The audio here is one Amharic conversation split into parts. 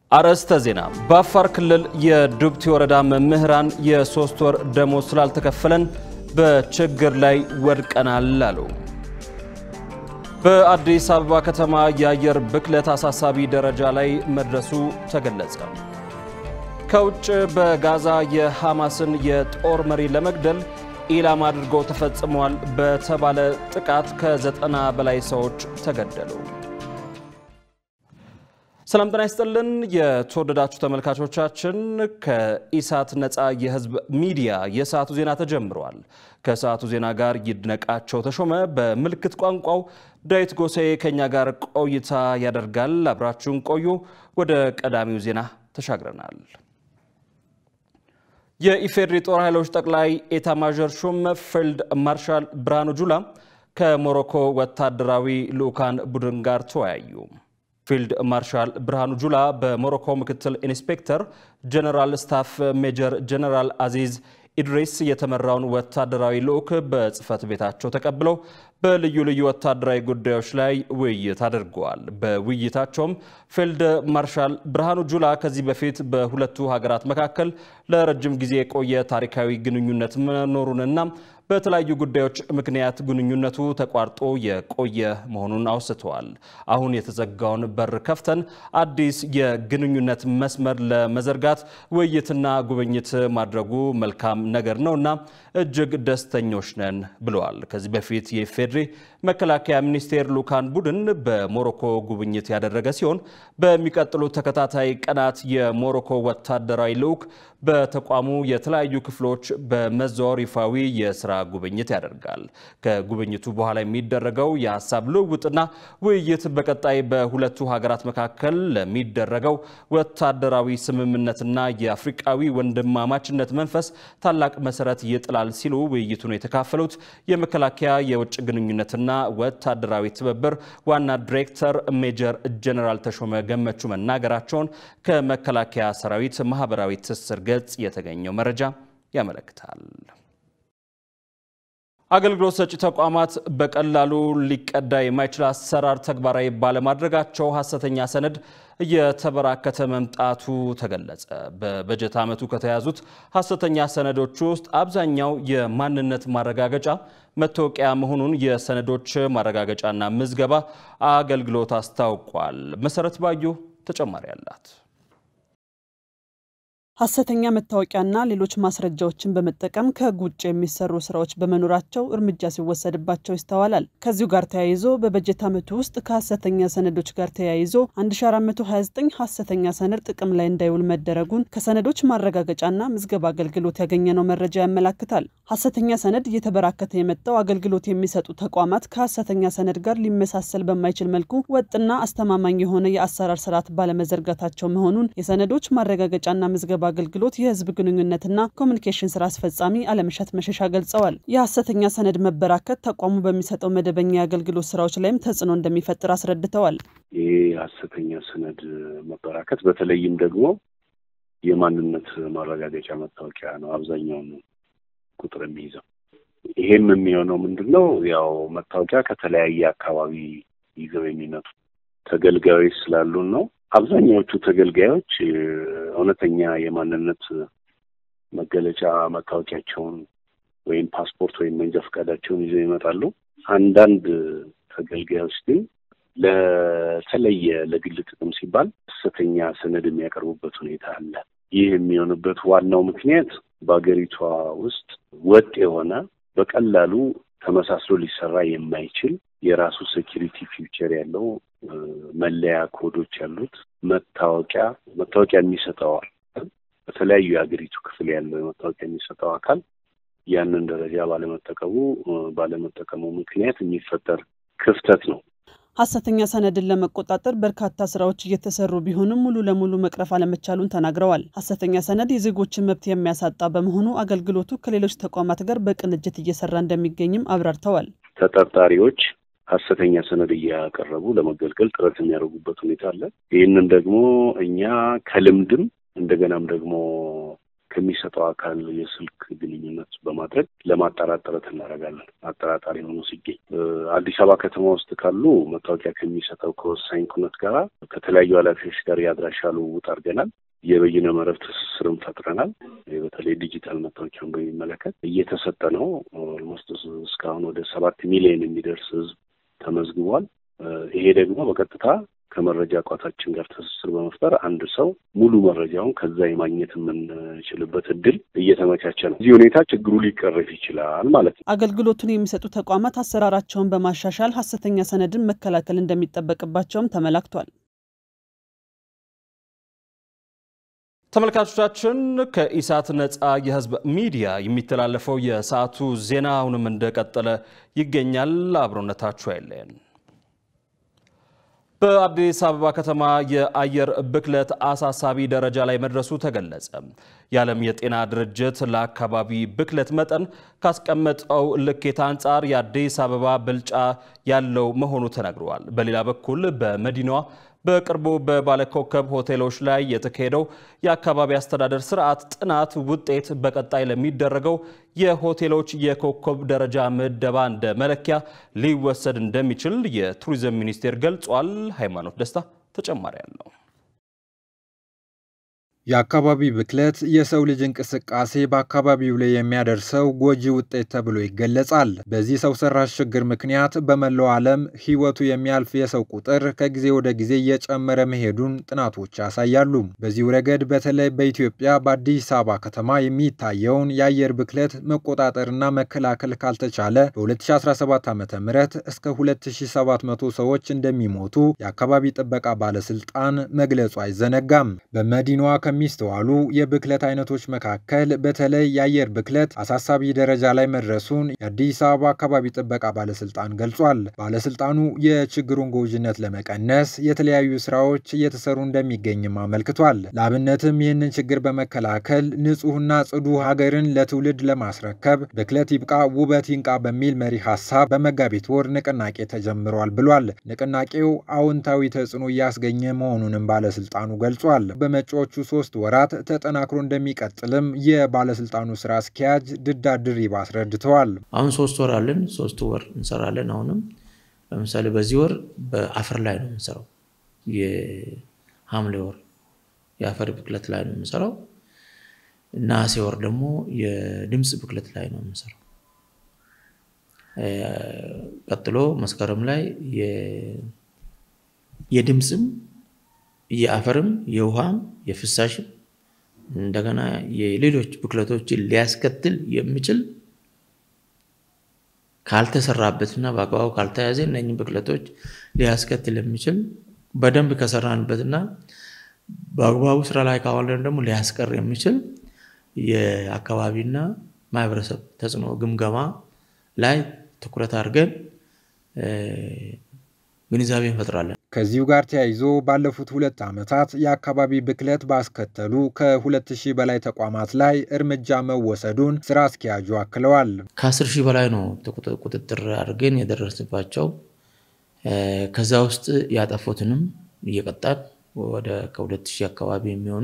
አርዕስተ ዜና። በአፋር ክልል የዱብቲ ወረዳ መምህራን የሶስት ወር ደሞዝ ስላልተከፈለን በችግር ላይ ወድቀናል አሉ። በአዲስ አበባ ከተማ የአየር ብክለት አሳሳቢ ደረጃ ላይ መድረሱ ተገለጸ። ከውጭ በጋዛ የሐማስን የጦር መሪ ለመግደል ኢላማ አድርጎ ተፈጽሟል በተባለ ጥቃት ከዘጠና በላይ ሰዎች ተገደሉ። ሰላም ጤና ይስጥልን። የተወደዳችሁ ተመልካቾቻችን ከኢሳት ነፃ የህዝብ ሚዲያ የሰዓቱ ዜና ተጀምሯል። ከሰዓቱ ዜና ጋር ይድነቃቸው ተሾመ፣ በምልክት ቋንቋው ዳዊት ጎሴ ከኛ ጋር ቆይታ ያደርጋል። አብራችሁን ቆዩ። ወደ ቀዳሚው ዜና ተሻግረናል። የኢፌዴሪ ጦር ኃይሎች ጠቅላይ ኤታማዦር ሹም ፊልድ ማርሻል ብርሃኑ ጁላ ከሞሮኮ ወታደራዊ ልዑካን ቡድን ጋር ተወያዩ። ፊልድ ማርሻል ብርሃኑ ጁላ በሞሮኮ ምክትል ኢንስፔክተር ጀነራል ስታፍ ሜጀር ጀነራል አዚዝ ኢድሪስ የተመራውን ወታደራዊ ልዑክ በጽህፈት ቤታቸው ተቀብለው በልዩ ልዩ ወታደራዊ ጉዳዮች ላይ ውይይት አድርገዋል። በውይይታቸውም ፊልድ ማርሻል ብርሃኑ ጁላ ከዚህ በፊት በሁለቱ ሀገራት መካከል ለረጅም ጊዜ የቆየ ታሪካዊ ግንኙነት መኖሩንና በተለያዩ ጉዳዮች ምክንያት ግንኙነቱ ተቋርጦ የቆየ መሆኑን አውስተዋል። አሁን የተዘጋውን በር ከፍተን አዲስ የግንኙነት መስመር ለመዘርጋት ውይይትና ጉብኝት ማድረጉ መልካም ነገር ነውና እጅግ ደስተኞች ነን ብለዋል። ከዚህ በፊት የኢፌዴሪ መከላከያ ሚኒስቴር ልዑካን ቡድን በሞሮኮ ጉብኝት ያደረገ ሲሆን በሚቀጥሉት ተከታታይ ቀናት የሞሮኮ ወታደራዊ ልዑክ በተቋሙ የተለያዩ ክፍሎች በመዘዋወር ይፋዊ የስራ ጉብኝት ያደርጋል። ከጉብኝቱ በኋላ የሚደረገው የሀሳብ ልውውጥና ውይይት በቀጣይ በሁለቱ ሀገራት መካከል ለሚደረገው ወታደራዊ ስምምነትና የአፍሪቃዊ ወንድማማችነት መንፈስ ታላቅ መሰረት ይጥላል ሲሉ ውይይቱን የተካፈሉት የመከላከያ የውጭ ግንኙነትና ወታደራዊ ትብብር ዋና ዲሬክተር ሜጀር ጀነራል ተሾመ ገመቹ መናገራቸውን ከመከላከያ ሰራዊት ማህበራዊ ትስስር ገጽ የተገኘው መረጃ ያመለክታል። አገልግሎት ሰጪ ተቋማት በቀላሉ ሊቀዳ የማይችል አሰራር ተግባራዊ ባለማድረጋቸው ሐሰተኛ ሰነድ እየተበራከተ መምጣቱ ተገለጸ። በበጀት ዓመቱ ከተያዙት ሐሰተኛ ሰነዶች ውስጥ አብዛኛው የማንነት ማረጋገጫ መታወቂያ መሆኑን የሰነዶች ማረጋገጫና ምዝገባ አገልግሎት አስታውቋል። መሰረት ባዩ ተጨማሪ አላት። ሐሰተኛ መታወቂያና ሌሎች ማስረጃዎችን በመጠቀም ከሕግ ውጭ የሚሰሩ ስራዎች በመኖራቸው እርምጃ ሲወሰድባቸው ይስተዋላል። ከዚሁ ጋር ተያይዞ በበጀት ዓመቱ ውስጥ ከሐሰተኛ ሰነዶች ጋር ተያይዞ 1429 ሐሰተኛ ሰነድ ጥቅም ላይ እንዳይውል መደረጉን ከሰነዶች ማረጋገጫና ምዝገባ አገልግሎት ያገኘነው መረጃ ያመላክታል። ሐሰተኛ ሰነድ እየተበራከተ የመጣው አገልግሎት የሚሰጡ ተቋማት ከሐሰተኛ ሰነድ ጋር ሊመሳሰል በማይችል መልኩ ወጥና አስተማማኝ የሆነ የአሰራር ስርዓት ባለመዘርጋታቸው መሆኑን የሰነዶች ማረጋገጫና ምዝገባ አገልግሎት የህዝብ ግንኙነትና ኮሚኒኬሽን ስራ አስፈጻሚ አለምሸት መሸሻ ገልጸዋል። የሐሰተኛ ሰነድ መበራከት ተቋሙ በሚሰጠው መደበኛ የአገልግሎት ስራዎች ላይም ተጽዕኖ እንደሚፈጥር አስረድተዋል። ይህ የሐሰተኛ ሰነድ መበራከት በተለይም ደግሞ የማንነት ማረጋገጫ መታወቂያ ነው አብዛኛውን ቁጥር የሚይዘው። ይሄም የሚሆነው ምንድን ነው? ያው መታወቂያ ከተለያየ አካባቢ ይዘው የሚመጡ ተገልጋዮች ስላሉን ነው። አብዛኛዎቹ ተገልጋዮች እውነተኛ የማንነት መገለጫ መታወቂያቸውን ወይም ፓስፖርት ወይም መንጃ ፈቃዳቸውን ይዘው ይመጣሉ። አንዳንድ ተገልጋዮች ግን ለተለየ ለግል ጥቅም ሲባል ሐሰተኛ ሰነድ የሚያቀርቡበት ሁኔታ አለ። ይህ የሚሆንበት ዋናው ምክንያት በሀገሪቷ ውስጥ ወጥ የሆነ በቀላሉ ተመሳስሎ ሊሰራ የማይችል የራሱ ሴኪሪቲ ፊውቸር ያለው መለያ ኮዶች ያሉት መታወቂያ መታወቂያ የሚሰጠው አካል በተለያዩ የሀገሪቱ ክፍል ያለው መታወቂያ የሚሰጠው አካል ያንን ደረጃ ባለመጠቀሙ ባለመጠቀሙ ምክንያት የሚፈጠር ክፍተት ነው። ሐሰተኛ ሰነድን ለመቆጣጠር በርካታ ስራዎች እየተሰሩ ቢሆንም ሙሉ ለሙሉ መቅረፍ አለመቻሉን ተናግረዋል። ሐሰተኛ ሰነድ የዜጎችን መብት የሚያሳጣ በመሆኑ አገልግሎቱ ከሌሎች ተቋማት ጋር በቅንጅት እየሰራ እንደሚገኝም አብራርተዋል። ተጠርጣሪዎች ሐሰተኛ ሰነድ እያቀረቡ ለመገልገል ጥረት የሚያደርጉበት ሁኔታ አለ። ይህንን ደግሞ እኛ ከልምድም እንደገናም ደግሞ ከሚሰጠው አካል የስልክ ግንኙነት በማድረግ ለማጣራት ጥረት እናደርጋለን። አጠራጣሪ ሆኖ ሲገኝ አዲስ አበባ ከተማ ውስጥ ካሉ መታወቂያ ከሚሰጠው ከወሳኝ ኩነት ጋር ከተለያዩ ኃላፊዎች ጋር የአድራሻ ልውውጥ አድርገናል። የበይነ መረብ ትስስርም ፈጥረናል። በተለይ ዲጂታል መታወቂያን በሚመለከት እየተሰጠ ነው። ኦልሞስት እስካሁን ወደ ሰባት ሚሊዮን የሚደርስ ህዝብ ተመዝግቧል። ይሄ ደግሞ በቀጥታ ከመረጃ ቋታችን ጋር ትስስር በመፍጠር አንድ ሰው ሙሉ መረጃውን ከዛ የማግኘት የምንችልበት እድል እየተመቻቸ ነው። እዚህ ሁኔታ ችግሩ ሊቀረፍ ይችላል ማለት ነው። አገልግሎቱን የሚሰጡ ተቋማት አሰራራቸውን በማሻሻል ሀሰተኛ ሰነድን መከላከል እንደሚጠበቅባቸውም ተመላክቷል። ተመልካቾቻችን ከኢሳት ነፃ የህዝብ ሚዲያ የሚተላለፈው የሰዓቱ ዜና አሁንም እንደቀጠለ ይገኛል። አብሮነታችሁ አይለየን። በአዲስ አበባ ከተማ የአየር ብክለት አሳሳቢ ደረጃ ላይ መድረሱ ተገለጸ። የዓለም የጤና ድርጅት ለአካባቢ ብክለት መጠን ካስቀመጠው ልኬት አንጻር የአዲስ አበባ ብልጫ ያለው መሆኑ ተነግሯል። በሌላ በኩል በመዲናዋ በቅርቡ በባለኮከብ ሆቴሎች ላይ የተካሄደው የአካባቢ አስተዳደር ስርዓት ጥናት ውጤት በቀጣይ ለሚደረገው የሆቴሎች የኮከብ ደረጃ ምደባ እንደ መለኪያ ሊወሰድ እንደሚችል የቱሪዝም ሚኒስቴር ገልጿል። ሃይማኖት ደስታ ተጨማሪ አለው። የአካባቢ ብክለት የሰው ልጅ እንቅስቃሴ በአካባቢው ላይ የሚያደርሰው ጎጂ ውጤት ተብሎ ይገለጻል። በዚህ ሰው ሰራሽ ችግር ምክንያት በመላው ዓለም ሕይወቱ የሚያልፍ የሰው ቁጥር ከጊዜ ወደ ጊዜ እየጨመረ መሄዱን ጥናቶች ያሳያሉ። በዚሁ ረገድ በተለይ በኢትዮጵያ በአዲስ አበባ ከተማ የሚታየውን የአየር ብክለት መቆጣጠርና መከላከል ካልተቻለ በ2017 ዓ ም እስከ 2700 ሰዎች እንደሚሞቱ የአካባቢ ጥበቃ ባለስልጣን መግለጹ አይዘነጋም። በመዲናዋ ከሚስተዋሉ የብክለት አይነቶች መካከል በተለይ የአየር ብክለት አሳሳቢ ደረጃ ላይ መድረሱን የአዲስ አበባ አካባቢ ጥበቃ ባለስልጣን ገልጿል። ባለስልጣኑ የችግሩን ጎጂነት ለመቀነስ የተለያዩ ስራዎች እየተሰሩ እንደሚገኝም አመልክቷል። ለአብነትም ይህንን ችግር በመከላከል ንጹህና ጽዱ ሀገርን ለትውልድ ለማስረከብ ብክለት ይብቃ ውበት ይንቃ በሚል መሪ ሀሳብ በመጋቢት ወር ንቅናቄ ተጀምሯል ብሏል። ንቅናቄው አዎንታዊ ተጽዕኖ እያስገኘ መሆኑንም ባለስልጣኑ ገልጿል። በመጪዎቹ ሶስት ወራት ተጠናክሮ እንደሚቀጥልም የባለስልጣኑ ስራ አስኪያጅ ድዳ ድሪባ አስረድተዋል። አሁን ሶስት ወር አለን። ሶስት ወር እንሰራለን። አሁንም ለምሳሌ በዚህ ወር በአፈር ላይ ነው የምንሰራው። የሐምሌ ወር የአፈር ብክለት ላይ ነው የምንሰራው። ነሐሴ ወር ደግሞ የድምፅ ብክለት ላይ ነው የምንሰራው። ቀጥሎ መስከረም ላይ የድምፅም የአፈርም የውሃም የፍሳሽም እንደገና የሌሎች ብክለቶችን ሊያስከትል የሚችል ካልተሰራበትና በአግባቡ ካልተያዘ እነኝህ ብክለቶች ሊያስከትል የሚችል በደንብ ከሰራንበትና በአግባቡ ስራ ላይ ካዋለን ደግሞ ሊያስቀር የሚችል የአካባቢና ማህበረሰብ ተጽዕኖ ግምገማ ላይ ትኩረት አድርገን ግንዛቤ እንፈጥራለን። ከዚሁ ጋር ተያይዞ ባለፉት ሁለት ዓመታት የአካባቢ ብክለት ባስከተሉ ከሁለት ሺህ በላይ ተቋማት ላይ እርምጃ መወሰዱን ስራ አስኪያጁ አክለዋል። ከአስር ሺህ በላይ ነው ቁጥጥር አድርገን የደረስባቸው። ከዛ ውስጥ ያጠፉትንም እየቀጣን ወደ ከሁለት ሺህ አካባቢ የሚሆኑ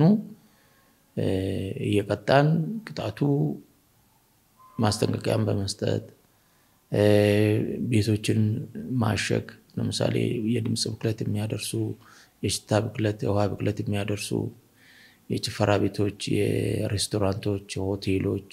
እየቀጣን ቅጣቱ ማስጠንቀቂያን በመስጠት ቤቶችን ማሸግ ለምሳሌ የድምፅ ብክለት የሚያደርሱ፣ የሽታ ብክለት፣ የውሃ ብክለት የሚያደርሱ የጭፈራ ቤቶች፣ የሬስቶራንቶች፣ የሆቴሎች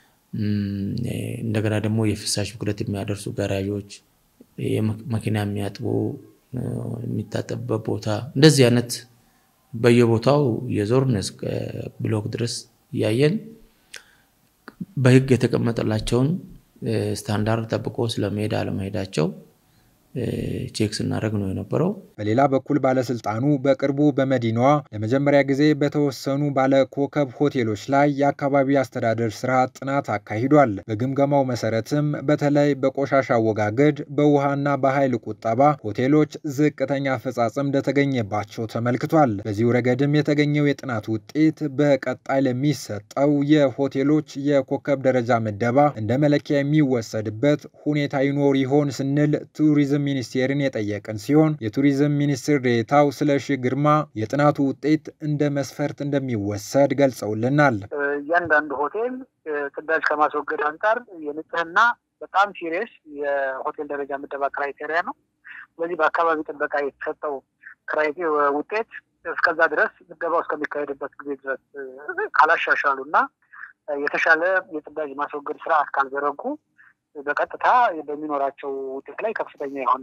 እንደገና ደግሞ የፍሳሽ ብክለት የሚያደርሱ ጋራዦች፣ መኪና የሚያጥቡ የሚታጠብበት ቦታ እንደዚህ አይነት በየቦታው የዞርን እስከ ብሎክ ድረስ እያየን በሕግ የተቀመጠላቸውን ስታንዳርድ ጠብቆ ስለመሄድ አለመሄዳቸው ቼክ ስናደርግ ነው የነበረው። በሌላ በኩል ባለስልጣኑ በቅርቡ በመዲናዋ ለመጀመሪያ ጊዜ በተወሰኑ ባለኮከብ ሆቴሎች ላይ የአካባቢ አስተዳደር ስርዓት ጥናት አካሂዷል። በግምገማው መሰረትም በተለይ በቆሻሻ አወጋገድ፣ በውሃና በኃይል ቁጠባ ሆቴሎች ዝቅተኛ አፈጻጸም እንደተገኘባቸው ተመልክቷል። በዚሁ ረገድም የተገኘው የጥናት ውጤት በቀጣይ ለሚሰጠው የሆቴሎች የኮከብ ደረጃ ምደባ እንደ መለኪያ የሚወሰድበት ሁኔታ ይኖር ይሆን ስንል ቱሪዝም የቱሪዝም ሚኒስቴርን የጠየቅን ሲሆን የቱሪዝም ሚኒስትር ዴኤታው ስለሺ ግርማ የጥናቱ ውጤት እንደ መስፈርት እንደሚወሰድ ገልጸውልናል። እያንዳንዱ ሆቴል ጽዳጅ ከማስወገድ አንጻር የንጽህና በጣም ሲሪየስ የሆቴል ደረጃ ምደባ ክራይቴሪያ ነው። ስለዚህ በአካባቢ ጥበቃ የተሰጠው ውጤት እስከዛ ድረስ ምደባው እስከሚካሄድበት ጊዜ ድረስ ካላሻሻሉ እና የተሻለ የጽዳጅ ማስወገድ ስርዓት ካልዘረጉ በቀጥታ በሚኖራቸው ውጤት ላይ ከፍተኛ የሆነ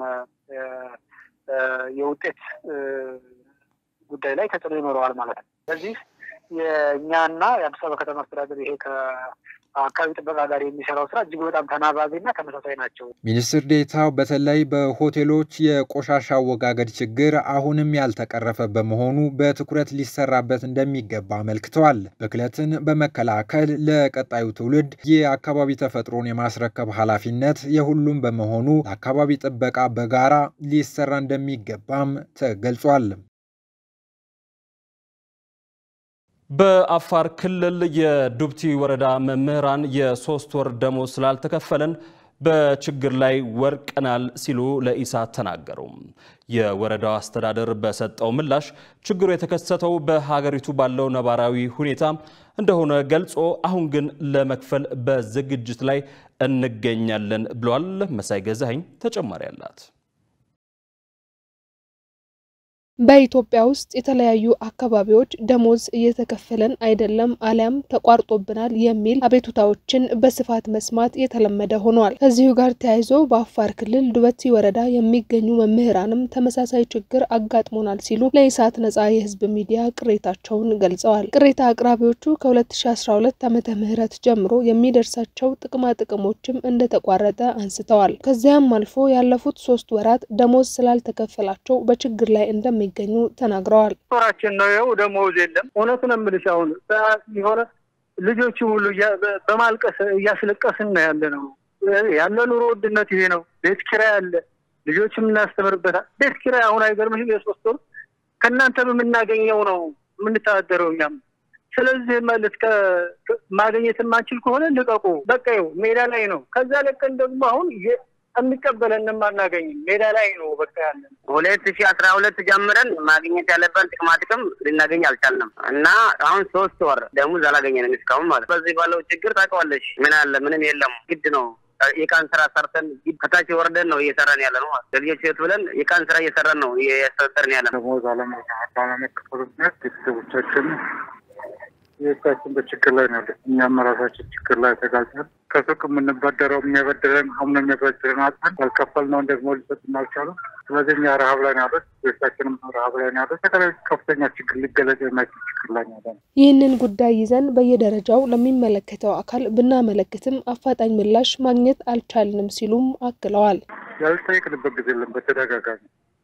የውጤት ጉዳይ ላይ ተጽዕኖ ይኖረዋል ማለት ነው። ስለዚህ የእኛና የአዲስ አበባ ከተማ አስተዳደር ይሄ ከአካባቢ ጥበቃ ጋር የሚሰራው ስራ እጅግ በጣም ተናባቢና ተመሳሳይ ናቸው። ሚኒስትር ዴኤታው በተለይ በሆቴሎች የቆሻሻ አወጋገድ ችግር አሁንም ያልተቀረፈ በመሆኑ በትኩረት ሊሰራበት እንደሚገባ አመልክተዋል። ብክለትን በመከላከል ለቀጣዩ ትውልድ የአካባቢ ተፈጥሮን የማስረከብ ኃላፊነት የሁሉም በመሆኑ ለአካባቢ ጥበቃ በጋራ ሊሰራ እንደሚገባም ተገልጿል። በአፋር ክልል የዱብቲ ወረዳ መምህራን የሶስት ወር ደሞዝ ስላልተከፈለን በችግር ላይ ወድቀናል ሲሉ ለኢሳት ተናገሩ። የወረዳው አስተዳደር በሰጠው ምላሽ ችግሩ የተከሰተው በሀገሪቱ ባለው ነባራዊ ሁኔታ እንደሆነ ገልጾ አሁን ግን ለመክፈል በዝግጅት ላይ እንገኛለን ብሏል። መሳይ ገዛኸኝ ተጨማሪ አላት። በኢትዮጵያ ውስጥ የተለያዩ አካባቢዎች ደሞዝ እየተከፈለን አይደለም አሊያም ተቋርጦብናል የሚል አቤቱታዎችን በስፋት መስማት የተለመደ ሆኗል። ከዚሁ ጋር ተያይዞ በአፋር ክልል ዱበቲ ወረዳ የሚገኙ መምህራንም ተመሳሳይ ችግር አጋጥሞናል ሲሉ ለኢሳት ነጻ የህዝብ ሚዲያ ቅሬታቸውን ገልጸዋል። ቅሬታ አቅራቢዎቹ ከ2012 ዓመተ ምህረት ጀምሮ የሚደርሳቸው ጥቅማ ጥቅሞችም እንደተቋረጠ አንስተዋል። ከዚያም አልፎ ያለፉት ሶስት ወራት ደሞዝ ስላልተከፈላቸው በችግር ላይ እንደሚ እንደሚገኙ ተናግረዋል። ጦራችን ነው ይኸው ደሞዝ የለም። እውነቱን የምልሽ አሁን የሆነ ልጆቹ ሁሉ በማልቀስ እያስለቀስን ነው ያለ ነው ያለ ኑሮ ውድነት ይሄ ነው። ቤት ኪራይ አለ፣ ልጆች የምናስተምርበታል። ቤት ኪራይ አሁን አይገርምሽም? የሶስት ወር ከእናንተ በምናገኘው ነው የምንተዳደረው እኛም። ስለዚህ ማለት ማግኘት የማንችል ከሆነ ልቀቁ፣ በቃ ይኸው ሜዳ ላይ ነው። ከዛ ለቀን ደግሞ አሁን የሚቀበለን አናገኝም። ሜዳ ላይ ነው በቃ ያለን። ሁለት ሺ አስራ ሁለት ጀምረን ማግኘት ያለበን ጥቅማ ጥቅም ልናገኝ አልቻልንም እና አሁን ሶስት ወር ደሞዝ አላገኘንም እስካሁን ማለት። በዚህ ባለው ችግር ታውቀዋለሽ። ምን አለ ምንም የለም። ግድ ነው የቀን ስራ ሰርተን ከታች ወርደን ነው እየሰራን ያለ ነው ማለት ለልጆች ህይወት ብለን የቀን ስራ እየሰራን ነው እያስተዳደርን ያለ ነው። ደሞዝ ባለመከፈሉ ምክንያት ቤተሰቦቻችን የቤታችን በችግር ላይ ነው ያለ። እኛም ራሳችን ችግር ላይ ተጋልጠን ከሱቅ የምንበደረው የሚያበድረን አሁን የሚያበድረን አጥተን ያልከፈልነውን ደግሞ ሊሰጡን አልቻሉም። ስለዚህ እኛ ረሀብ ላይ ነው ያሉት፣ ቤታችንም ረሀብ ላይ ነው ያሉት። የተለያዩ ከፍተኛ ችግር ሊገለጽ የማይችል ችግር ላይ ነው ያለ። ይህንን ጉዳይ ይዘን በየደረጃው ለሚመለከተው አካል ብናመለክትም አፋጣኝ ምላሽ ማግኘት አልቻልንም ሲሉም አክለዋል። ያልጠየቅንበት ጊዜ የለም። በተደጋጋሚ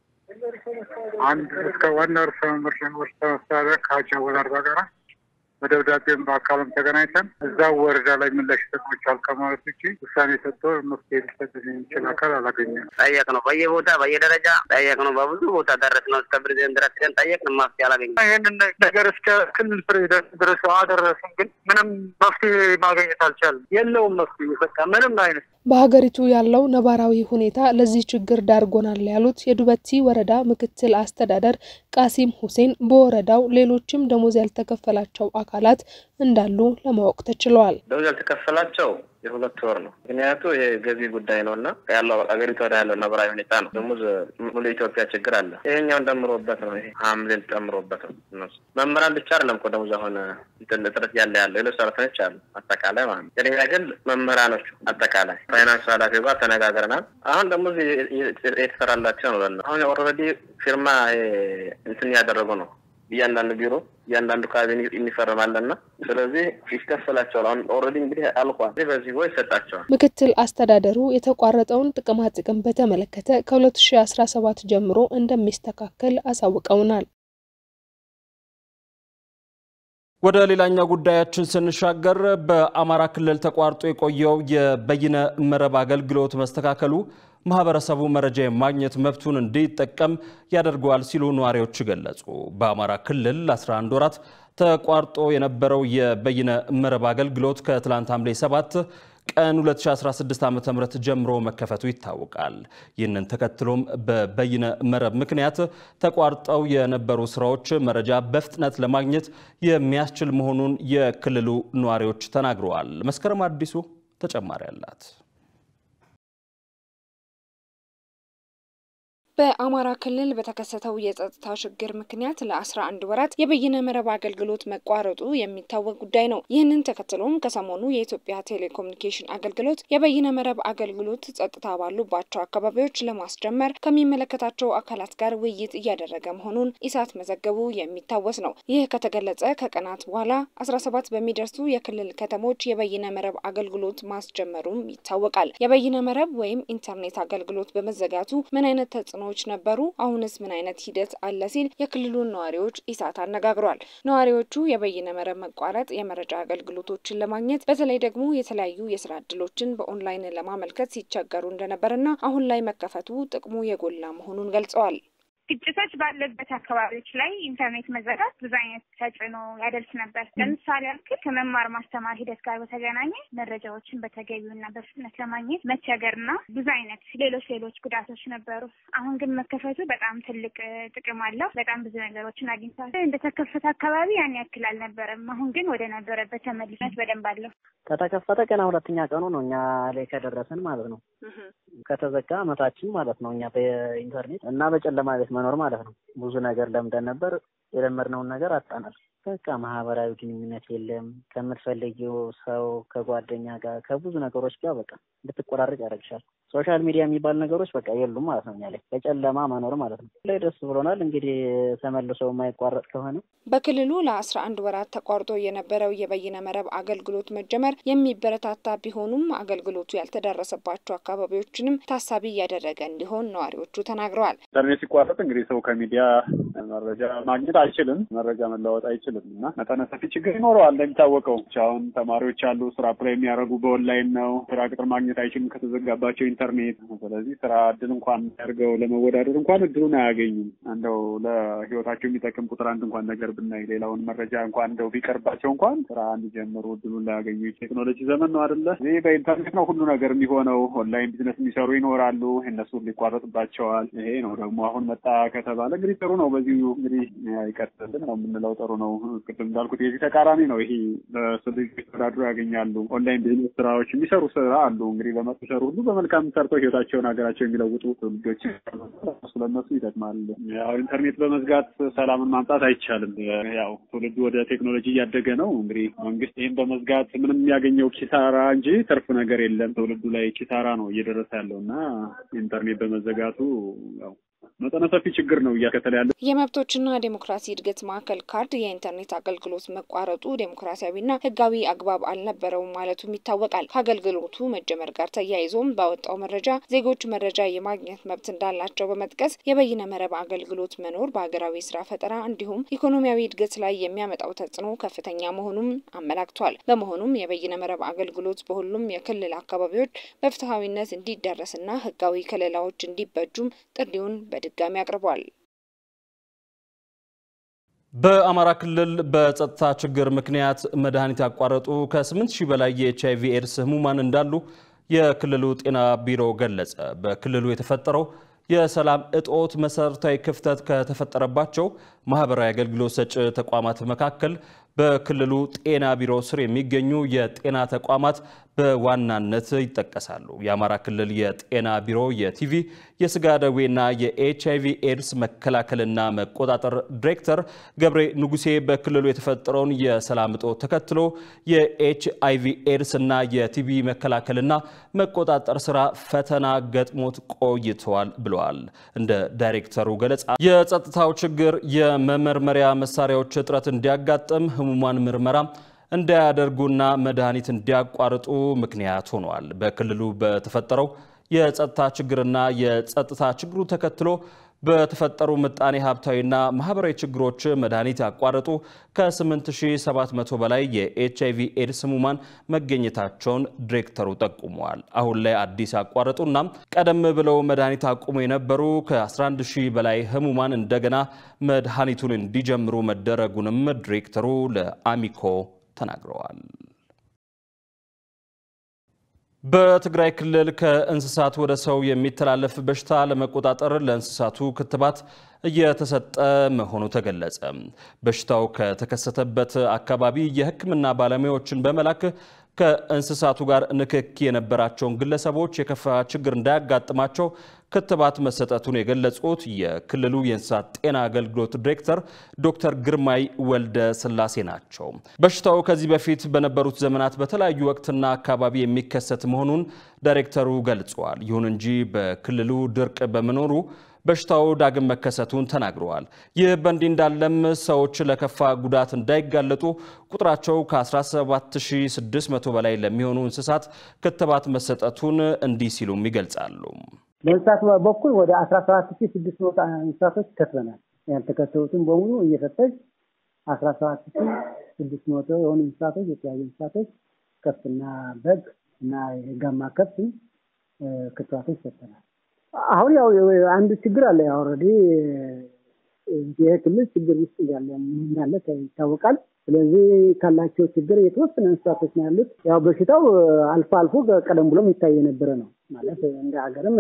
አንድ እስከ ዋና ርዕሰ መምህር ርዕሰ መስተዳድር ከሀጂ አወል አርባ ጋራ በደብዳቤም በአካልም ተገናኝተን እዛ ወረዳ ላይ ምላሽ ይሰጥቻል ከማለት ውጭ ውሳኔ ሰጥቶ መፍትሄ ሊሰጥ የሚችል አካል አላገኘም። ጠየቅ ነው በየቦታ በየደረጃ ጠየቅ ነው። በብዙ ቦታ ደረስ ነው። እስከ ፕሬዚደንት ድረስ ግን ጠየቅን፣ መፍትሄ አላገኘም። ይህንን ነገር እስከ ክልል ፕሬዚደንት ድረስ አደረስን፣ ግን ምንም መፍትሄ ማግኘት አልቻልም። የለውም መፍትሄ በቃ ምንም አይነት በሀገሪቱ ያለው ነባራዊ ሁኔታ ለዚህ ችግር ዳርጎናል ያሉት የዱበቲ ወረዳ ምክትል አስተዳደር ቃሲም ሁሴን በወረዳው ሌሎችም ደሞዝ ያልተከፈላቸው አካላት እንዳሉ ለማወቅ ተችለዋል። ደሞዝ ያልተከፈላቸው የሁለት ወር ነው። ምክንያቱ ይሄ ገቢ ጉዳይ ነው እና ያለው ሀገሪቱ ወደ ያለው ነባራዊ ሁኔታ ነው። ደሞዝ ሙሉ ኢትዮጵያ ችግር አለ። ይሄኛውን ደምሮበት ነው። ይሄ ሐምሌን ጨምሮበት ነው። እነሱ መምህራን ብቻ አይደለም እኮ ደሞዝ አሁን እጥረት ያለ ያለው ሌሎች ሰራተኞች አሉ። አጠቃላይ ማለት ነው። ቅድሚያ ግን መምህራኖቹ አጠቃላይ ፋይናንስ ኃላፊው ጋር ተነጋግረናል። አሁን ደሞዝ የተሰራላቸው ነው። ለእነሱ አሁን ኦልሬዲ ፊርማ እንትን ያደረጉ ነው እያንዳንዱ ቢሮ እያንዳንዱ ካቢኔ የሚፈርማለና ስለዚህ ይከፈላቸዋል። አሁን ኦልሬዲ እንግዲህ አልቋል። በዚህ ወይ ይሰጣቸዋል። ምክትል አስተዳደሩ የተቋረጠውን ጥቅማ ጥቅም በተመለከተ ከ2017 ጀምሮ እንደሚስተካከል አሳውቀውናል። ወደ ሌላኛው ጉዳያችን ስንሻገር በአማራ ክልል ተቋርጦ የቆየው የበይነ መረብ አገልግሎት መስተካከሉ ማህበረሰቡ መረጃ የማግኘት መብቱን እንዲጠቀም ያደርገዋል ሲሉ ነዋሪዎች ገለጹ። በአማራ ክልል 11 ወራት ተቋርጦ የነበረው የበይነ መረብ አገልግሎት ከትላንት ሐምሌ 7 ቀን 2016 ዓ.ም ጀምሮ መከፈቱ ይታወቃል። ይህንን ተከትሎም በበይነ መረብ ምክንያት ተቋርጠው የነበሩ ስራዎች መረጃ በፍጥነት ለማግኘት የሚያስችል መሆኑን የክልሉ ነዋሪዎች ተናግረዋል። መስከረም አዲሱ ተጨማሪ አላት። በአማራ ክልል በተከሰተው የጸጥታ ችግር ምክንያት ለ11 ወራት የበይነ መረብ አገልግሎት መቋረጡ የሚታወቅ ጉዳይ ነው። ይህንን ተከትሎም ከሰሞኑ የኢትዮጵያ ቴሌኮሙኒኬሽን አገልግሎት የበይነ መረብ አገልግሎት ጸጥታ ባሉባቸው አካባቢዎች ለማስጀመር ከሚመለከታቸው አካላት ጋር ውይይት እያደረገ መሆኑን ኢሳት መዘገቡ የሚታወስ ነው። ይህ ከተገለጸ ከቀናት በኋላ 17 በሚደርሱ የክልል ከተሞች የበይነ መረብ አገልግሎት ማስጀመሩም ይታወቃል። የበይነ መረብ ወይም ኢንተርኔት አገልግሎት በመዘጋቱ ምን አይነት ተጽዕኖ ች ነበሩ? አሁንስ ምን አይነት ሂደት አለ? ሲል የክልሉን ነዋሪዎች ኢሳት አነጋግሯል። ነዋሪዎቹ የበይነ መረብ መቋረጥ የመረጃ አገልግሎቶችን ለማግኘት በተለይ ደግሞ የተለያዩ የስራ እድሎችን በኦንላይን ለማመልከት ሲቸገሩ እንደነበርና አሁን ላይ መከፈቱ ጥቅሙ የጎላ መሆኑን ገልጸዋል። ግጭቶች ባለበት አካባቢዎች ላይ ኢንተርኔት መዘጋት ብዙ አይነት ተጽዕኖ ያደርስ ነበር። ለምሳሌ ያክል ከመማር ማስተማር ሂደት ጋር በተገናኘ መረጃዎችን በተገቢውና በፍጥነት ለማግኘት መቸገርና ብዙ አይነት ሌሎች ሌሎች ጉዳቶች ነበሩ። አሁን ግን መከፈቱ በጣም ትልቅ ጥቅም አለው። በጣም ብዙ ነገሮችን አግኝቷል። እንደተከፈተ አካባቢ ያን ያክል አልነበረም። አሁን ግን ወደ ነበረበት ተመልሶት በደንብ አለው። ከተከፈተ ገና ሁለተኛ ቀኑ ነው እኛ ላይ ከደረሰን ማለት ነው። ከተዘጋ አመታችን ማለት ነው። እኛ በኢንተርኔት እና በጨለማ ቤት መኖር ማለት ነው። ብዙ ነገር ለምደን ነበር። የለመድነውን ነገር አጣናል። በቃ ማህበራዊ ግንኙነት የለም። ከምትፈልጊው ሰው ከጓደኛ ጋር ከብዙ ነገሮች ጋር በቃ እንድትቆራረጥ ያደርግሻል። ሶሻል ሚዲያ የሚባል ነገሮች በቃ የሉም ማለት ነው። እኛ ላይ በጨለማ መኖር ማለት ነው። ላይ ደስ ብሎናል። እንግዲህ ተመልሶ የማይቋረጥ ከሆነ በክልሉ ለአስራ አንድ ወራት ተቋርጦ የነበረው የበይነ መረብ አገልግሎት መጀመር የሚበረታታ ቢሆኑም አገልግሎቱ ያልተዳረሰባቸው አካባቢዎችንም ታሳቢ እያደረገ እንዲሆን ነዋሪዎቹ ተናግረዋል። ኢንተርኔት ሲቋረጥ እንግዲህ ሰው ከሚዲያ መረጃ ማግኘት አይችልም፣ መረጃ መለዋወጥ አይችልም እና መጠነ ሰፊ ችግር ይኖረዋል። እንደሚታወቀው አሁን ተማሪዎች አሉ ስራ አፕላይ የሚያደርጉ በኦንላይን ነው። ስራ ቅጥር ማግኘት አይችልም ከተዘጋባቸው ኢንተርኔት። ስለዚህ ስራ እድል እንኳን ያድርገው ለመወዳደር እንኳን እድሉን አያገኙም። እንደው ለህይወታቸው የሚጠቅም ቁጥር አንድ እንኳን ነገር ብናይ ሌላውን መረጃ እንኳን እንደው ቢቀርባቸው እንኳን ስራ እንዲጀምሩ እድሉን ላያገኙ ቴክኖሎጂ ዘመን ነው አይደለ? ይህ በኢንተርኔት ነው ሁሉ ነገር የሚሆነው። ኦንላይን ቢዝነስ የሚሰሩ ይኖራሉ፣ እነሱ ሊቋረጥባቸዋል። ይሄ ነው ደግሞ አሁን መጣ ከተባለ እንግዲህ ጥሩ ነው። በዚሁ እንግዲህ ይቀጥልን ነው የምንለው። ጥሩ ነው። ቅድም እንዳልኩት የዚህ ተቃራኒ ነው። ይሄ በስልጅ ተወዳድሮ ያገኛሉ። ኦንላይን ቢዝነስ ስራዎች የሚሰሩ ስራ አሉ። እንግዲህ በመጡ ሰሩ ሁሉ በመልካም ሰርተው ህይወታቸውን ሀገራቸው የሚለውጡ ትውልዶች ስለነሱ ይጠቅማል። ያው ኢንተርኔት በመዝጋት ሰላምን ማምጣት አይቻልም። ያው ትውልዱ ወደ ቴክኖሎጂ እያደገ ነው። እንግዲህ መንግስት ይህን በመዝጋት ምንም የሚያገኘው ኪሳራ እንጂ ትርፍ ነገር የለም። ትውልዱ ላይ ኪሳራ ነው እየደረሰ ያለው እና ኢንተርኔት በመዘጋቱ ያው መጠነ ሰፊ ችግር ነው እያከተለ ያለ። የመብቶችና ዴሞክራሲ እድገት ማዕከል ካርድ የኢንተርኔት አገልግሎት መቋረጡ ዴሞክራሲያዊና ህጋዊ አግባብ አልነበረውም ማለቱም ይታወቃል። ከአገልግሎቱ መጀመር ጋር ተያይዞም ባወጣው መረጃ ዜጎች መረጃ የማግኘት መብት እንዳላቸው በመጥቀስ የበይነ መረብ አገልግሎት መኖር በሀገራዊ ስራ ፈጠራ እንዲሁም ኢኮኖሚያዊ እድገት ላይ የሚያመጣው ተጽዕኖ ከፍተኛ መሆኑም አመላክቷል። በመሆኑም የበይነ መረብ አገልግሎት በሁሉም የክልል አካባቢዎች በፍትሐዊነት እንዲደረስና ህጋዊ ከለላዎች እንዲበጁም ጥሪውን በድጋሚ አቅርቧል። በአማራ ክልል በጸጥታ ችግር ምክንያት መድኃኒት ያቋረጡ ከ8 ሺህ በላይ የኤች አይቪ ኤድስ ህሙማን እንዳሉ የክልሉ ጤና ቢሮ ገለጸ። በክልሉ የተፈጠረው የሰላም እጦት መሰረታዊ ክፍተት ከተፈጠረባቸው ማህበራዊ አገልግሎት ሰጪ ተቋማት መካከል በክልሉ ጤና ቢሮ ስር የሚገኙ የጤና ተቋማት በዋናነት ይጠቀሳሉ። የአማራ ክልል የጤና ቢሮ የቲቪ የስጋ ደዌና የኤች አይቪ ኤድስ መከላከልና መቆጣጠር ዲሬክተር ገብሬ ንጉሴ በክልሉ የተፈጠረውን የሰላም እጦት ተከትሎ የኤች አይቪ ኤድስ እና የቲቪ መከላከልና መቆጣጠር ስራ ፈተና ገጥሞት ቆይተዋል ብለዋል። እንደ ዳይሬክተሩ ገለጻ የጸጥታው ችግር የመመርመሪያ መሳሪያዎች እጥረት እንዲያጋጥም ህሙማን ምርመራ እንዳያደርጉና መድኃኒት እንዲያቋርጡ ምክንያት ሆኗል። በክልሉ በተፈጠረው የጸጥታ ችግርና የጸጥታ ችግሩ ተከትሎ በተፈጠሩ ምጣኔ ሀብታዊና ማህበራዊ ችግሮች መድኃኒት ያቋረጡ ከ8700 በላይ የኤች አይቪ ኤድስ ህሙማን መገኘታቸውን ዲሬክተሩ ጠቁመዋል። አሁን ላይ አዲስ ያቋረጡና ቀደም ብለው መድኃኒት አቁሞ የነበሩ ከ11000 በላይ ህሙማን እንደገና መድኃኒቱን እንዲጀምሩ መደረጉንም ዲሬክተሩ ለአሚኮ ተናግረዋል። በትግራይ ክልል ከእንስሳት ወደ ሰው የሚተላለፍ በሽታ ለመቆጣጠር ለእንስሳቱ ክትባት እየተሰጠ መሆኑ ተገለጸ። በሽታው ከተከሰተበት አካባቢ የሕክምና ባለሙያዎችን በመላክ ከእንስሳቱ ጋር ንክኪ የነበራቸውን ግለሰቦች የከፋ ችግር እንዳያጋጥማቸው ክትባት መሰጠቱን የገለጹት የክልሉ የእንስሳት ጤና አገልግሎት ዲሬክተር ዶክተር ግርማይ ወልደ ስላሴ ናቸው። በሽታው ከዚህ በፊት በነበሩት ዘመናት በተለያዩ ወቅትና አካባቢ የሚከሰት መሆኑን ዳይሬክተሩ ገልጸዋል። ይሁን እንጂ በክልሉ ድርቅ በመኖሩ በሽታው ዳግም መከሰቱን ተናግረዋል። ይህ በእንዲህ እንዳለም ሰዎች ለከፋ ጉዳት እንዳይጋለጡ ቁጥራቸው ከ17600 በላይ ለሚሆኑ እንስሳት ክትባት መሰጠቱን እንዲህ ሲሉም ይገልጻሉ። በእንስሳት በኩል ወደ 17600 እንስሳቶች ከትበናል። ያልተከተቡትን በሙሉ እየፈተሽ 17600 የሆኑ እንስሳቶች የተለያዩ እንስሳቶች ከብትና በግ እና የጋማ ከብት ክትባቶች ሰጥተናል። አሁን ያው አንድ ችግር አለ። ያው ኦልሬዲ ይህ ክልል ችግር ውስጥ እያለ እንዳለ ይታወቃል። ስለዚህ ካላቸው ችግር የተወሰነ እንስሳቶች ነው ያሉት። ያው በሽታው አልፎ አልፎ ቀደም ብሎም ይታይ የነበረ ነው ማለት እንደ ሀገርም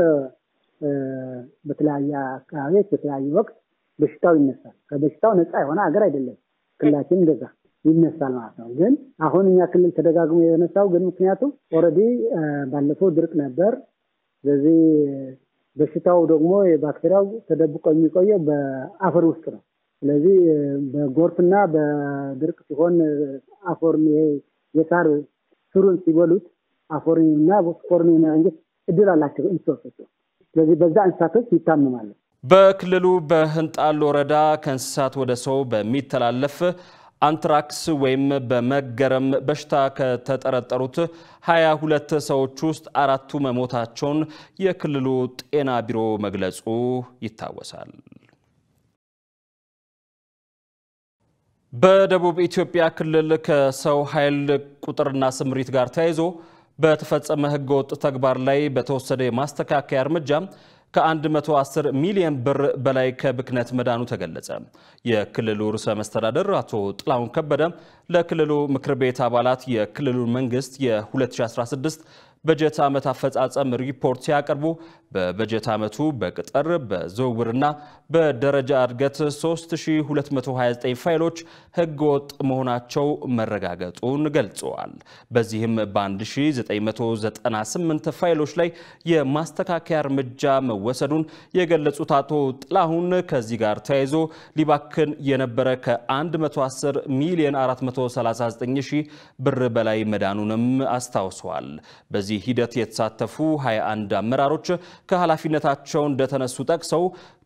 በተለያየ አካባቢዎች በተለያየ ወቅት በሽታው ይነሳል። ከበሽታው ነፃ የሆነ ሀገር አይደለም ክልላችን እንደዛ ይነሳል ማለት ነው። ግን አሁን እኛ ክልል ተደጋግሞ የነሳው ግን ምክንያቱም ኦልሬዲ ባለፈው ድርቅ ነበር። ስለዚህ በሽታው ደግሞ የባክቴሪያው ተደብቆ የሚቆየው በአፈር ውስጥ ነው። ስለዚህ በጎርፍና በድርቅ ሲሆን አፈርን ይሄ የሳር ስሩን ሲበሉት አፈርንና ስፖርን የመረንጀት እድል አላቸው እንስሳቶች። ስለዚህ በዛ እንስሳቶች ይታመማሉ። በክልሉ በህንጣል ወረዳ ከእንስሳት ወደ ሰው በሚተላለፍ አንትራክስ ወይም በመገረም በሽታ ከተጠረጠሩት ሀያ ሁለት ሰዎች ውስጥ አራቱ መሞታቸውን የክልሉ ጤና ቢሮ መግለጹ ይታወሳል። በደቡብ ኢትዮጵያ ክልል ከሰው ኃይል ቁጥርና ስምሪት ጋር ተያይዞ በተፈጸመ ህገወጥ ተግባር ላይ በተወሰደ የማስተካከያ እርምጃ ከ110 ሚሊዮን ብር በላይ ከብክነት መዳኑ ተገለጸ። የክልሉ ርዕሰ መስተዳደር አቶ ጥላሁን ከበደ ለክልሉ ምክር ቤት አባላት የክልሉ መንግስት የ2016 በጀት ዓመት አፈጻጸም ሪፖርት ሲያቀርቡ በበጀት ዓመቱ በቅጥር በዝውውርና በደረጃ እድገት 3229 ፋይሎች ህገወጥ መሆናቸው መረጋገጡን ገልጸዋል። በዚህም በ1998 ፋይሎች ላይ የማስተካከያ እርምጃ መወሰዱን የገለጹት አቶ ጥላሁን ከዚህ ጋር ተያይዞ ሊባክን የነበረ ከ110 ሚሊዮን 439 ሺህ ብር በላይ መዳኑንም አስታውሰዋል። በዚህ ሂደት የተሳተፉ 21 አመራሮች ከኃላፊነታቸው እንደተነሱ ጠቅሰው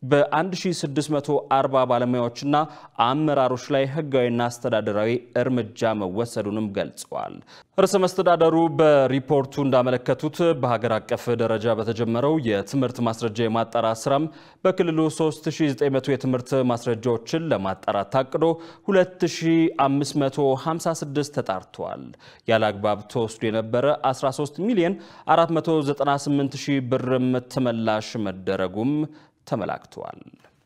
በ1640 ባለሙያዎችና አመራሮች ላይ ህጋዊና አስተዳደራዊ እርምጃ መወሰዱንም ገልጸዋል። ርዕሰ መስተዳደሩ በሪፖርቱ እንዳመለከቱት በሀገር አቀፍ ደረጃ በተጀመረው የትምህርት ማስረጃ የማጣራት ስራም በክልሉ 3900 የትምህርት ማስረጃዎችን ለማጣራት ታቅዶ 2556 ተጣርተዋል። ያለ አግባብ ተወስዶ የነበረ 13 ሚሊዮን 498 ሺህ ብርም ተመላሽ መደረጉም ተመላክተዋል።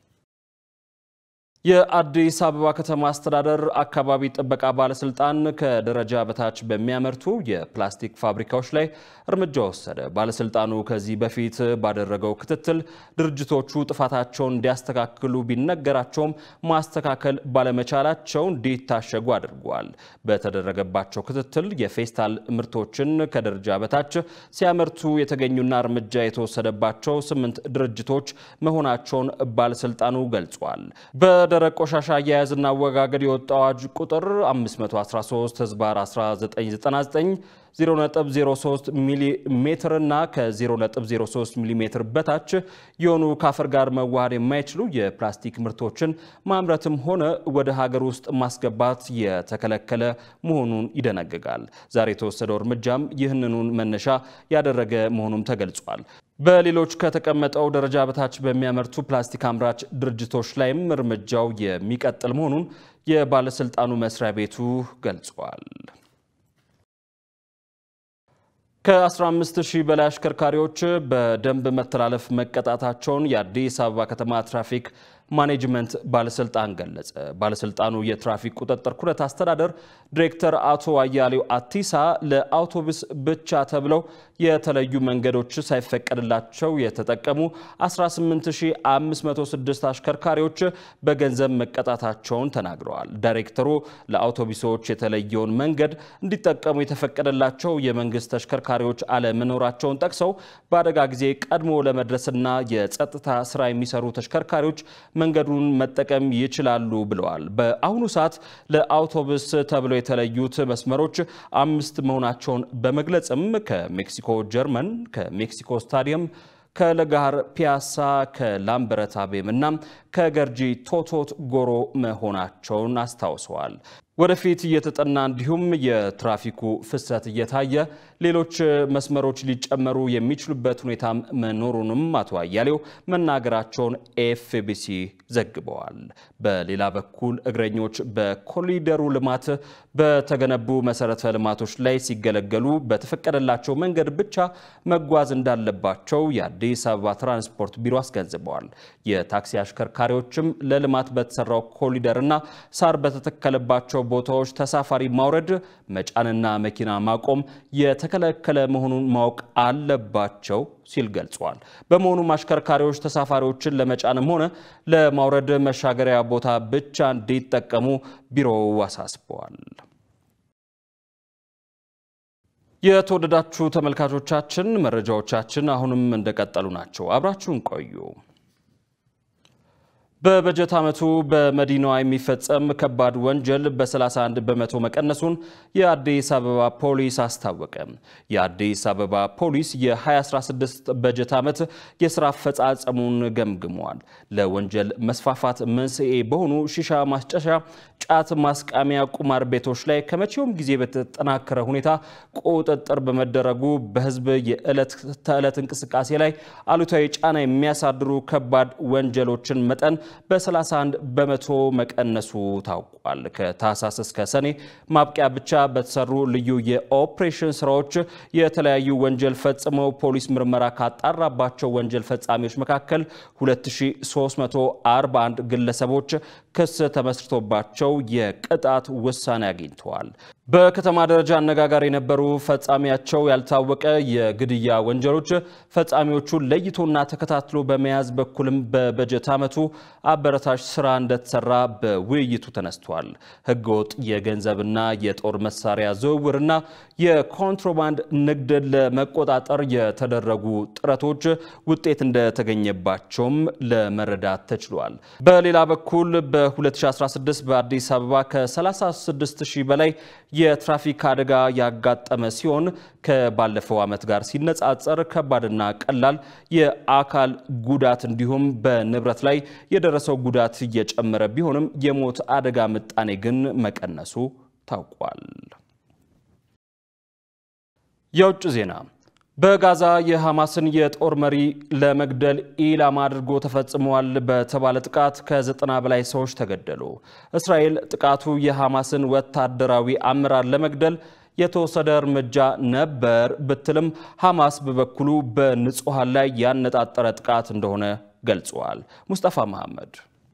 የአዲስ አበባ ከተማ አስተዳደር አካባቢ ጥበቃ ባለስልጣን ከደረጃ በታች በሚያመርቱ የፕላስቲክ ፋብሪካዎች ላይ እርምጃ ወሰደ። ባለስልጣኑ ከዚህ በፊት ባደረገው ክትትል ድርጅቶቹ ጥፋታቸውን እንዲያስተካክሉ ቢነገራቸውም ማስተካከል ባለመቻላቸው እንዲታሸጉ አድርጓል። በተደረገባቸው ክትትል የፌስታል ምርቶችን ከደረጃ በታች ሲያመርቱ የተገኙና እርምጃ የተወሰደባቸው ስምንት ድርጅቶች መሆናቸውን ባለስልጣኑ ገልጿል። በደረቅ ቆሻሻ አያያዝና አወጋገድ የወጣው አዋጅ ቁጥር 513 ህዝባር 1999 0.03 ሚሊ ሜትር እና ከ0.03 ሚሊ ሜትር በታች የሆኑ ከአፈር ጋር መዋሃድ የማይችሉ የፕላስቲክ ምርቶችን ማምረትም ሆነ ወደ ሀገር ውስጥ ማስገባት የተከለከለ መሆኑን ይደነግጋል። ዛሬ የተወሰደው እርምጃም ይህንኑን መነሻ ያደረገ መሆኑም ተገልጿል። በሌሎች ከተቀመጠው ደረጃ በታች በሚያመርቱ ፕላስቲክ አምራች ድርጅቶች ላይም እርምጃው የሚቀጥል መሆኑን የባለስልጣኑ መስሪያ ቤቱ ገልጿል። ከ15 ሺህ በላይ አሽከርካሪዎች በደንብ መተላለፍ መቀጣታቸውን የአዲስ አበባ ከተማ ትራፊክ ማኔጅመንት ባለስልጣን ገለጸ። ባለስልጣኑ የትራፊክ ቁጥጥር ኩነት አስተዳደር ዲሬክተር አቶ አያሌው አቲሳ ለአውቶቡስ ብቻ ተብለው የተለዩ መንገዶች ሳይፈቀድላቸው የተጠቀሙ 18506 አሽከርካሪዎች በገንዘብ መቀጣታቸውን ተናግረዋል። ዳይሬክተሩ ለአውቶቡሶች የተለየውን መንገድ እንዲጠቀሙ የተፈቀደላቸው የመንግስት ተሽከርካሪዎች አለመኖራቸውን ጠቅሰው በአደጋ ጊዜ ቀድሞ ለመድረስና የጸጥታ ስራ የሚሰሩ ተሽከርካሪዎች መንገዱን መጠቀም ይችላሉ ብለዋል። በአሁኑ ሰዓት ለአውቶቡስ ተብለው የተለዩት መስመሮች አምስት መሆናቸውን በመግለጽም ከሜክሲኮ ጀርመን፣ ከሜክሲኮ ስታዲየም ከለጋር ፒያሳ ከላምበረት አቤም እና ከገርጂ ቶቶት ጎሮ መሆናቸውን አስታውሰዋል። ወደፊት እየተጠና እንዲሁም የትራፊኩ ፍሰት እየታየ ሌሎች መስመሮች ሊጨመሩ የሚችሉበት ሁኔታም መኖሩንም አቶ አያሌው መናገራቸውን ኤፍቢሲ ዘግበዋል። በሌላ በኩል እግረኞች በኮሪደሩ ልማት በተገነቡ መሰረተ ልማቶች ላይ ሲገለገሉ በተፈቀደላቸው መንገድ ብቻ መጓዝ እንዳለባቸው የአዲስ አበባ ትራንስፖርት ቢሮ አስገንዝበዋል። የታክሲ አሽከርካሪዎችም ለልማት በተሰራው ኮሪደርና ሳር በተተከለባቸው ቦታዎች ተሳፋሪ ማውረድ፣ መጫንና መኪና ማቆም የተከለከለ መሆኑን ማወቅ አለባቸው ሲል ገልጿል። በመሆኑም አሽከርካሪዎች ተሳፋሪዎችን ለመጫንም ሆነ ለማውረድ መሻገሪያ ቦታ ብቻ እንዲጠቀሙ ቢሮው አሳስበዋል። የተወደዳችሁ ተመልካቾቻችን መረጃዎቻችን አሁንም እንደቀጠሉ ናቸው። አብራችሁን ቆዩ። በበጀት ዓመቱ በመዲናዋ የሚፈጸም ከባድ ወንጀል በ31 በመቶ መቀነሱን የአዲስ አበባ ፖሊስ አስታወቀ። የአዲስ አበባ ፖሊስ የ2016 በጀት ዓመት የስራ አፈጻጸሙን ገምግሟል። ለወንጀል መስፋፋት መንስኤ በሆኑ ሺሻ ማስጨሻ፣ ጫት ማስቃሚያ፣ ቁማር ቤቶች ላይ ከመቼውም ጊዜ በተጠናከረ ሁኔታ ቁጥጥር በመደረጉ በሕዝብ የዕለት ተዕለት እንቅስቃሴ ላይ አሉታዊ ጫና የሚያሳድሩ ከባድ ወንጀሎችን መጠን በ31 በመቶ መቀነሱ ታውቋል። ከታህሳስ እስከ ሰኔ ማብቂያ ብቻ በተሰሩ ልዩ የኦፕሬሽን ስራዎች የተለያዩ ወንጀል ፈጽመው ፖሊስ ምርመራ ካጣራባቸው ወንጀል ፈጻሚዎች መካከል 2341 ግለሰቦች ክስ ተመስርቶባቸው የቅጣት ውሳኔ አግኝተዋል። በከተማ ደረጃ አነጋጋሪ የነበሩ ፈጻሚያቸው ያልታወቀ የግድያ ወንጀሎች ፈጻሚዎቹን ለይቶና ተከታትሎ በመያዝ በኩልም በበጀት ዓመቱ አበረታች ስራ እንደተሰራ በውይይቱ ተነስቷል። ህገወጥ የገንዘብና የጦር መሳሪያ ዝውውርና የኮንትሮባንድ ንግድን ለመቆጣጠር የተደረጉ ጥረቶች ውጤት እንደተገኘባቸውም ለመረዳት ተችሏል። በሌላ በኩል በ2016 በአዲስ አበባ ከ36 ሺህ በላይ የትራፊክ አደጋ ያጋጠመ ሲሆን ከባለፈው ዓመት ጋር ሲነጻጸር ከባድና ቀላል የአካል ጉዳት እንዲሁም በንብረት ላይ የደረሰው ጉዳት እየጨመረ ቢሆንም የሞት አደጋ ምጣኔ ግን መቀነሱ ታውቋል። የውጭ ዜና በጋዛ የሐማስን የጦር መሪ ለመግደል ኢላማ አድርጎ ተፈጽመዋል በተባለ ጥቃት ከዘጠና በላይ ሰዎች ተገደሉ። እስራኤል ጥቃቱ የሐማስን ወታደራዊ አመራር ለመግደል የተወሰደ እርምጃ ነበር ብትልም ሐማስ በበኩሉ በንጹሐን ላይ ያነጣጠረ ጥቃት እንደሆነ ገልጿል። ሙስጠፋ መሐመድ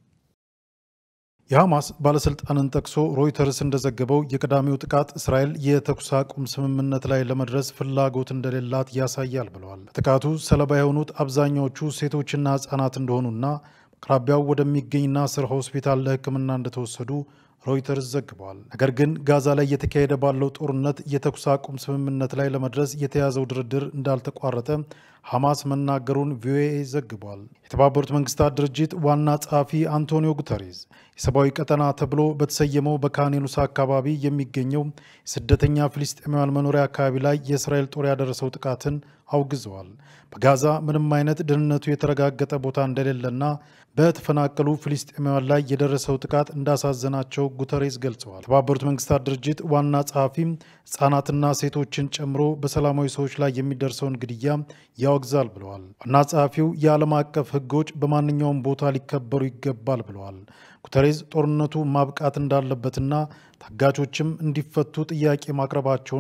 የሐማስ ባለስልጣንን ጠቅሶ ሮይተርስ እንደዘገበው የቅዳሜው ጥቃት እስራኤል የተኩስ አቁም ስምምነት ላይ ለመድረስ ፍላጎት እንደሌላት ያሳያል ብለዋል። ጥቃቱ ሰለባ የሆኑት አብዛኛዎቹ ሴቶችና ሕጻናት እንደሆኑና አቅራቢያው ወደሚገኝ ናስር ሆስፒታል ለሕክምና እንደተወሰዱ ሮይተርስ ዘግበዋል። ነገር ግን ጋዛ ላይ እየተካሄደ ባለው ጦርነት የተኩስ አቁም ስምምነት ላይ ለመድረስ የተያዘው ድርድር እንዳልተቋረጠ ሐማስ መናገሩን ቪኦኤ ዘግቧል። የተባበሩት መንግስታት ድርጅት ዋና ጸሐፊ አንቶኒዮ ጉተሬዝ የሰብአዊ ቀጠና ተብሎ በተሰየመው በካኔኑስ አካባቢ የሚገኘው የስደተኛ ፍልስጤማውያን መኖሪያ አካባቢ ላይ የእስራኤል ጦር ያደረሰው ጥቃትን አውግዘዋል። በጋዛ ምንም አይነት ደህንነቱ የተረጋገጠ ቦታ እንደሌለና በተፈናቀሉ ፍልስጤማውያን ላይ የደረሰው ጥቃት እንዳሳዘናቸው ጉተሬስ ገልጸዋል። የተባበሩት መንግስታት ድርጅት ዋና ጸሐፊም ህጻናትና ሴቶችን ጨምሮ በሰላማዊ ሰዎች ላይ የሚደርሰውን ግድያ ያወግዛል ብለዋል። ዋና ጸሐፊው የዓለም አቀፍ ህጎች በማንኛውም ቦታ ሊከበሩ ይገባል ብለዋል። ጉተሬዝ ጦርነቱ ማብቃት እንዳለበትና ታጋቾችም እንዲፈቱ ጥያቄ ማቅረባቸውን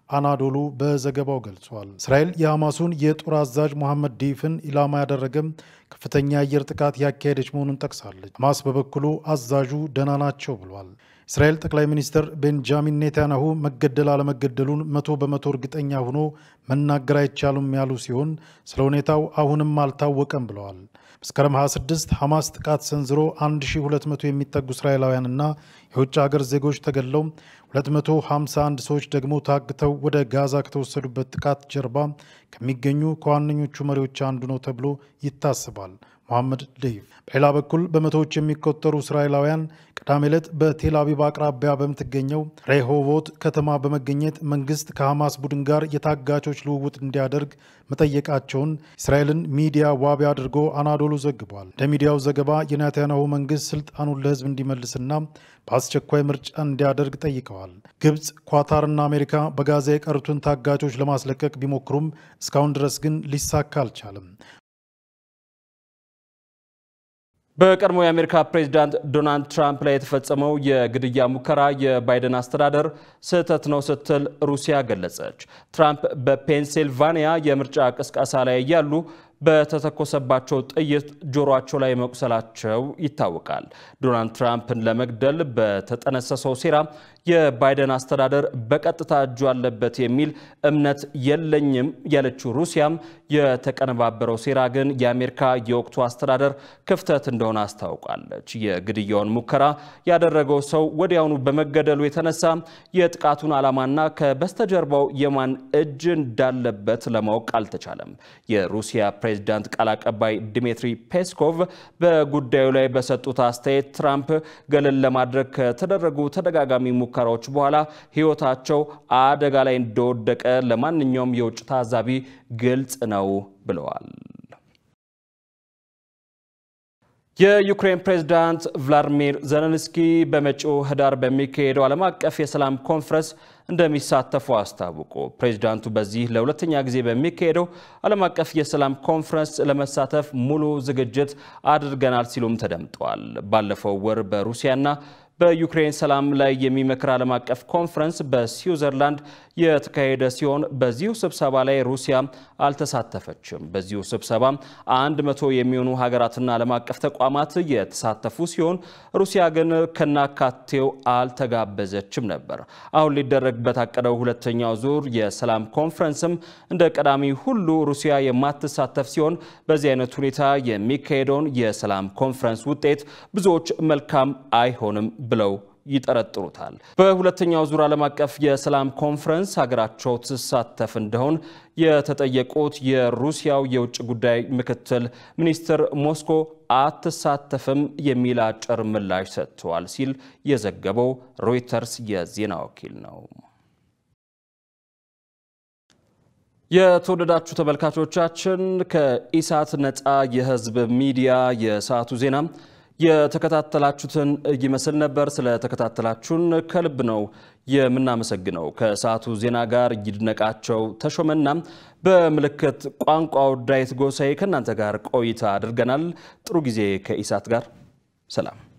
አናዶሉ በዘገባው ገልጿል። እስራኤል የሐማሱን የጦር አዛዥ መሐመድ ዲፍን ኢላማ ያደረገም ከፍተኛ የአየር ጥቃት ያካሄደች መሆኑን ጠቅሳለች። ሐማስ በበኩሉ አዛዡ ደህና ናቸው ብሏል። እስራኤል ጠቅላይ ሚኒስትር ቤንጃሚን ኔታንያሁ መገደል አለመገደሉን መቶ በመቶ እርግጠኛ ሆኖ መናገር አይቻሉም ያሉ ሲሆን ስለ ሁኔታው አሁንም አልታወቀም ብለዋል። መስከረም 26 ሐማስ ጥቃት ሰንዝሮ 1200 የሚጠጉ እስራኤላውያንና የውጭ ሀገር ዜጎች ተገድለው 251 ሰዎች ደግሞ ታግተው ወደ ጋዛ ከተወሰዱበት ጥቃት ጀርባ ከሚገኙ ከዋነኞቹ መሪዎች አንዱ ነው ተብሎ ይታሰባል። መሐመድ ደይፍ። በሌላ በኩል በመቶዎች የሚቆጠሩ እስራኤላውያን ቅዳሜ ዕለት በቴል አቪቭ አቅራቢያ በምትገኘው ሬሆቮት ከተማ በመገኘት መንግስት ከሐማስ ቡድን ጋር የታጋቾች ልውውጥ እንዲያደርግ መጠየቃቸውን እስራኤልን ሚዲያ ዋቢ አድርጎ አናዶሉ ዘግቧል። እንደ ሚዲያው ዘገባ የኔታንያሁ መንግስት ስልጣኑን ለህዝብ እንዲመልስና በአስቸኳይ ምርጫ እንዲያደርግ ጠይቀዋል። ግብፅ፣ ኳታርና አሜሪካ በጋዛ የቀሩትን ታጋቾች ለማስለቀቅ ቢሞክሩም እስካሁን ድረስ ግን ሊሳካ አልቻለም። በቀድሞ የአሜሪካ ፕሬዚዳንት ዶናልድ ትራምፕ ላይ የተፈጸመው የግድያ ሙከራ የባይደን አስተዳደር ስህተት ነው ስትል ሩሲያ ገለጸች። ትራምፕ በፔንሲልቫኒያ የምርጫ ቅስቀሳ ላይ እያሉ በተተኮሰባቸው ጥይት ጆሮአቸው ላይ መቁሰላቸው ይታወቃል። ዶናልድ ትራምፕን ለመግደል በተጠነሰሰው ሴራ የባይደን አስተዳደር በቀጥታ እጁ አለበት የሚል እምነት የለኝም ያለችው ሩሲያም የተቀነባበረው ሴራ ግን የአሜሪካ የወቅቱ አስተዳደር ክፍተት እንደሆነ አስታውቃለች። የግድያውን ሙከራ ያደረገው ሰው ወዲያውኑ በመገደሉ የተነሳ የጥቃቱን ዓላማና ከበስተጀርባው የማን እጅ እንዳለበት ለማወቅ አልተቻለም። የሩሲያ ፕሬዚዳንት ቃል አቀባይ ዲሚትሪ ፔስኮቭ በጉዳዩ ላይ በሰጡት አስተያየት ትራምፕ ገለል ለማድረግ ከተደረጉ ተደጋጋሚ ሙከራዎች በኋላ ሕይወታቸው አደጋ ላይ እንደወደቀ ለማንኛውም የውጭ ታዛቢ ግልጽ ነው ብለዋል። የዩክሬን ፕሬዝዳንት ቭላድሚር ዘለንስኪ በመጪው ህዳር በሚካሄደው ዓለም አቀፍ የሰላም ኮንፈረንስ እንደሚሳተፉ አስታወቁ። ፕሬዝዳንቱ በዚህ ለሁለተኛ ጊዜ በሚካሄደው ዓለም አቀፍ የሰላም ኮንፈረንስ ለመሳተፍ ሙሉ ዝግጅት አድርገናል ሲሉም ተደምጠዋል። ባለፈው ወር በሩሲያና በዩክሬን ሰላም ላይ የሚመክር ዓለም አቀፍ ኮንፈረንስ በስዊዘርላንድ የተካሄደ ሲሆን በዚሁ ስብሰባ ላይ ሩሲያ አልተሳተፈችም። በዚሁ ስብሰባ አንድ መቶ የሚሆኑ ሀገራትና ዓለም አቀፍ ተቋማት የተሳተፉ ሲሆን ሩሲያ ግን ከናካቴው አልተጋበዘችም ነበር። አሁን ሊደረግ በታቀደው ሁለተኛው ዙር የሰላም ኮንፈረንስም እንደ ቀዳሚ ሁሉ ሩሲያ የማትሳተፍ ሲሆን በዚህ አይነት ሁኔታ የሚካሄደውን የሰላም ኮንፈረንስ ውጤት ብዙዎች መልካም አይሆንም ብለው ይጠረጥሩታል። በሁለተኛው ዙር ዓለም አቀፍ የሰላም ኮንፈረንስ ሀገራቸው ትሳተፍ እንደሆን የተጠየቁት የሩሲያው የውጭ ጉዳይ ምክትል ሚኒስትር ሞስኮ አትሳተፍም የሚል አጭር ምላሽ ሰጥተዋል ሲል የዘገበው ሮይተርስ የዜና ወኪል ነው። የተወደዳችሁ ተመልካቾቻችን ከኢሳት ነፃ የህዝብ ሚዲያ የሰዓቱ ዜና የተከታተላችሁትን ይመስል ነበር። ስለተከታተላችሁን ከልብ ነው የምናመሰግነው። ከሰዓቱ ዜና ጋር ይድነቃቸው ተሾመና በምልክት ቋንቋው ዳዊት ጎሳዬ ከእናንተ ጋር ቆይታ አድርገናል። ጥሩ ጊዜ ከኢሳት ጋር ሰላም